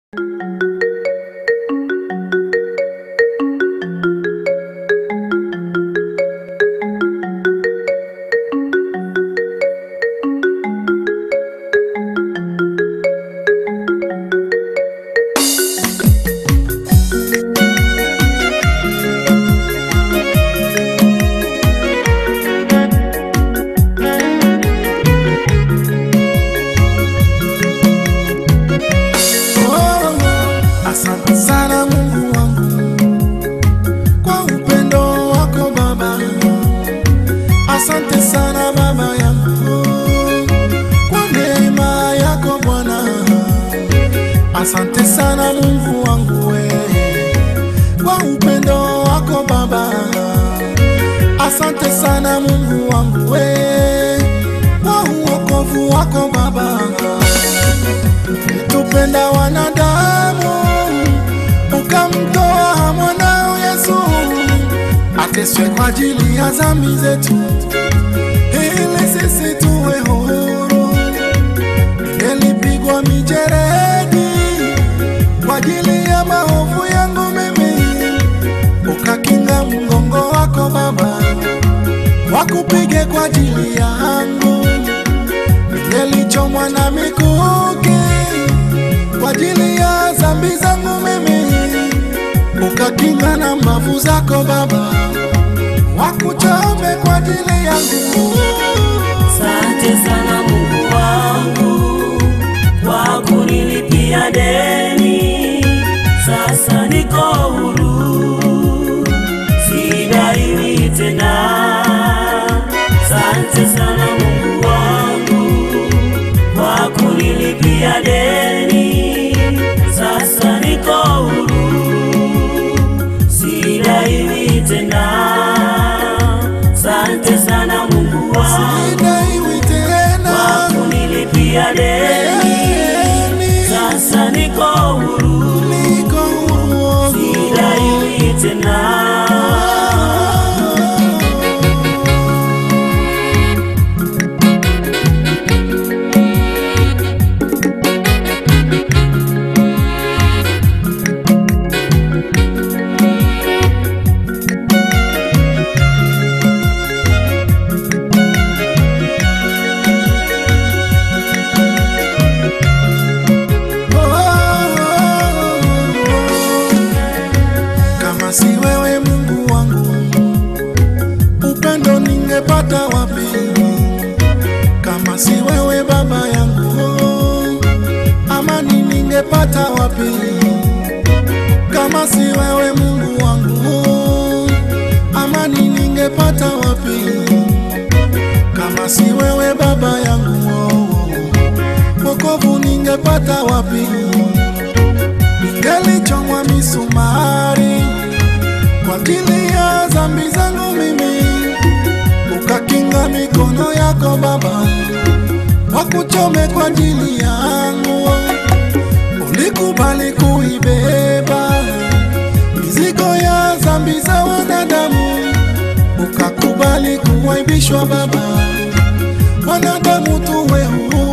Asante sana Mungu wangu kwa upendo wako Baba. Asante sana Baba yangu kwa neema yako Bwana. Asante sana Mungu wangu we kwa upendo wako Baba. Asante sana Mungu wangu we kwa uokovu wako Baba tupenda wanadamu ukamtoa mwanao Yesu ateswe kwa ajili ya dhambi zetu ili sisi tuwe huru. Ningelipigwa mijeredi kwa ajili ya maovu yangu mimi, ukakinga mgongo wako Baba wakupige kwa ajili yangu. Ningelichomwa na mikuki kwa ajili ya dhambi zangu mimi, ukakinga na mbavu zako Baba, wakuchome kwa ajili yangu. Asante sana Mungu wangu kwa kunilipia deni, sasa niko huru, sidaiwi tena. Asante sana Mungu wangu kwa kunilipia deni, sasa niko huru, sidaiwi tena. Asante sana Mungu wangu Sidaiwi tena kwa kunilipia deni, sasa niko huru, niko huru. sidaiwi tena. Kama si wewe Mungu wangu, upendo ningepata wapi? Kama si wewe Baba yangu, amani ningepata wapi? Kama si wewe Mungu wangu, amani ningepata wapi? Kama si wewe Baba yangu, wokovu ningepata wapi? Ningelichomwa misumari kwa ajili ya dhambi zangu mimi, ukakinga mikono yako Baba, wakuchome kwa ajili yangu. Ulikubali kuibeba mizigo ya dhambi za wanadamu, ukakubali kuwaibishwa Baba, wanadamu tuwe huru.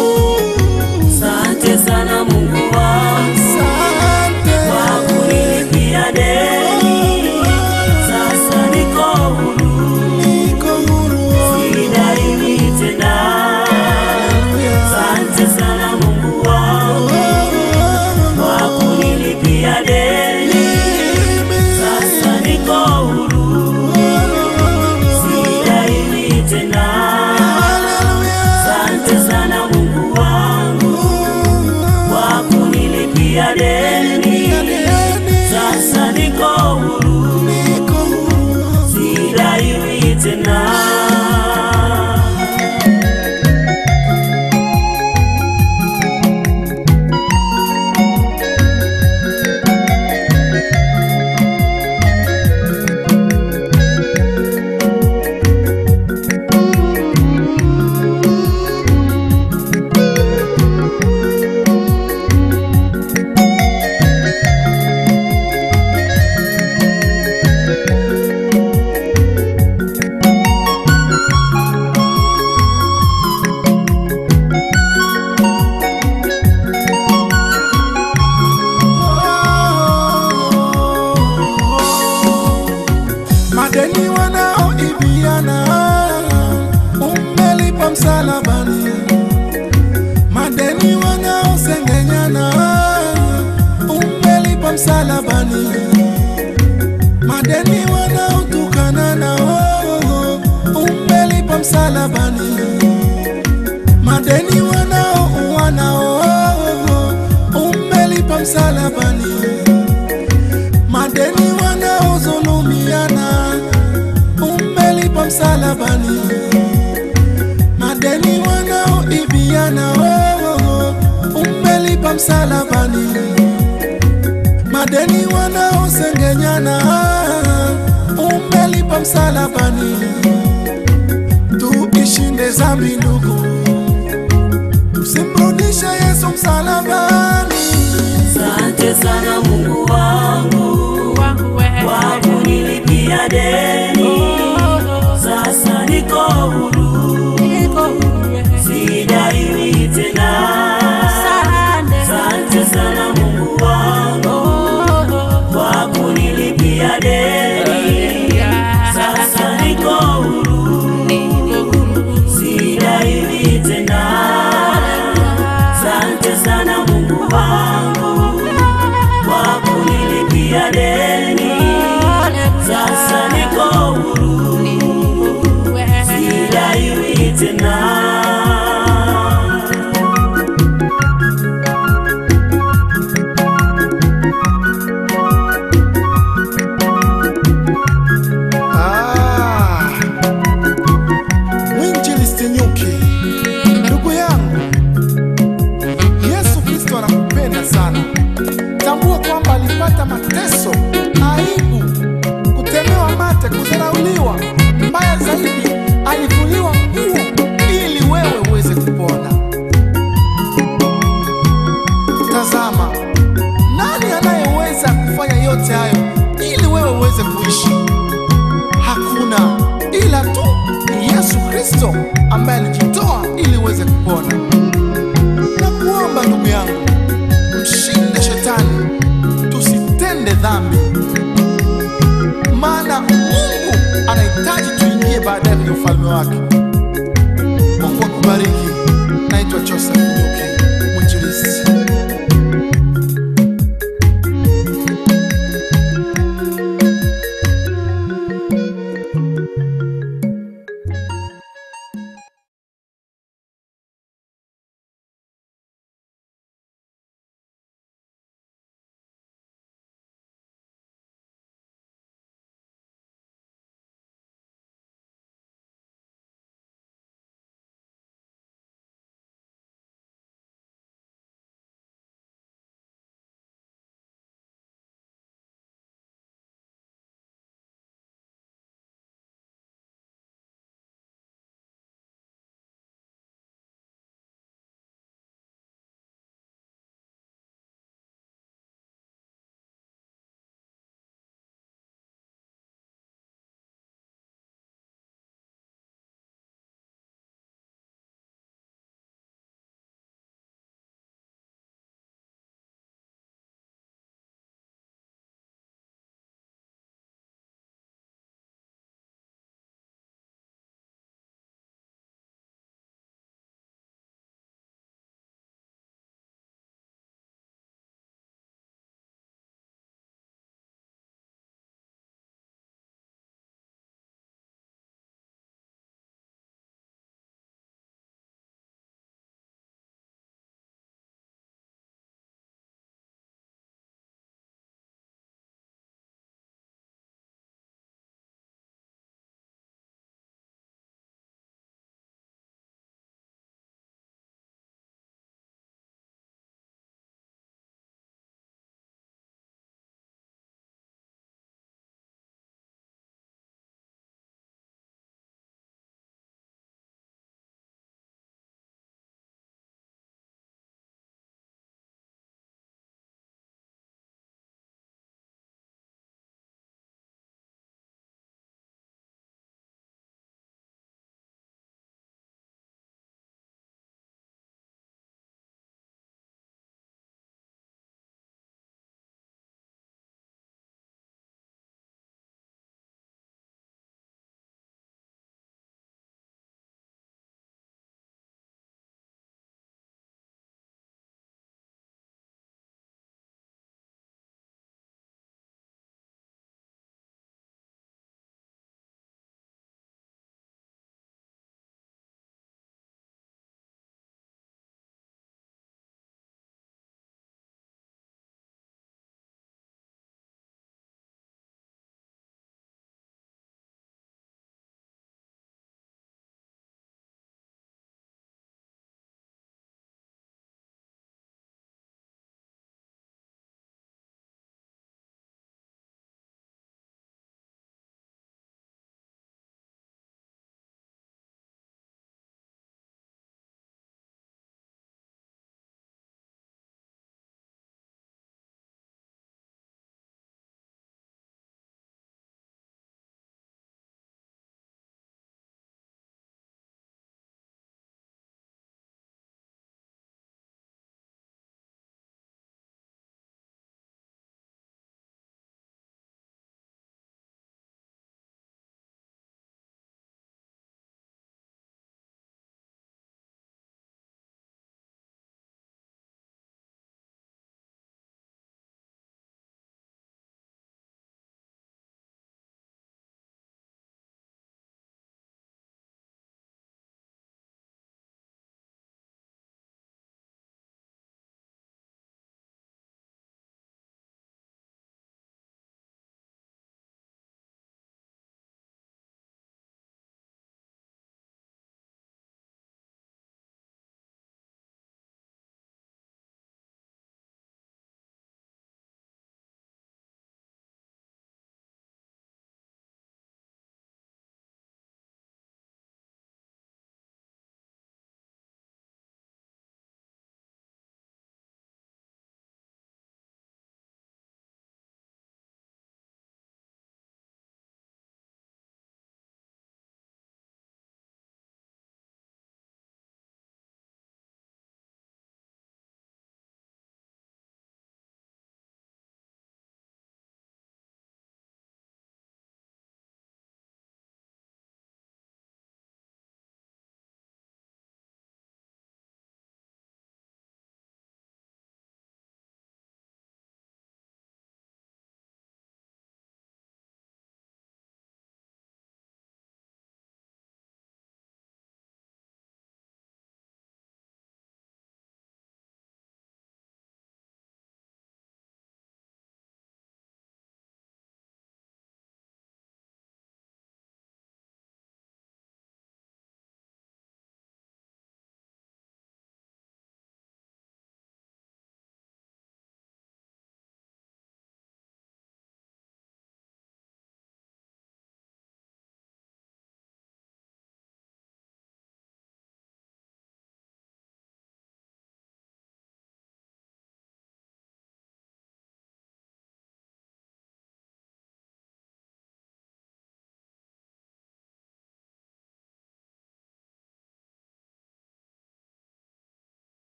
Asante sana Mungu wangu Asante. kwa kunilipia deni, sasa niko huru, Niko huru. sidaiwi tena. Asante sana Mungu wangu kwa kunilipia deni, sasa niko huru, sidaiwi tena. Asante sana Mungu wangu kwa kunilipia deni, sasa niko huru, sidaiwi tena. msalabani, madeni wanaotukana nao umelipa msalabani, madeni wanaouana nao umelipa msalabani, madeni wanaozulumiana umelipa msalabani, madeni wanaoibiana oh, umelipa msalabani, madeni wanaosengenyana umelipa msalabani. Tuishinde zambi ndugu, tusimrudishe Yesu msalabani. Asante sana Mungu wangu kwa kunilipia deni, sasa niko huru, sidaiwi tena. Asante sana Mungu wangu kwa kunilipia deni, sasa niko huru, sidaiwi tena. Asante sana Mungu wangu kwa kunilipia deni, sasa niko huru, sidaiwi tena. Ah, Mwinjilisti Nyuki, ndugu yangu, Yesu Kristo anakupenda sana. Tambua kwamba alipata mateso, aibu, kutemewa mate, kudharauliwa, mbaya zaidi, alivuliwa nguo ili wewe uweze kupona. Tazama, nani anayeweza kufanya yote hayo ili wewe uweze kuishi? Hakuna ila tu ni Yesu Kristo ambaye alijitoa ili uweze kupona. Na kuomba ndugu yangu, mshinde shetani, tusitende dhambi, maana Mungu anahitaji tuingie baadaye kwenye ufalme wake. Mungu akubariki. Naitwa Joseph.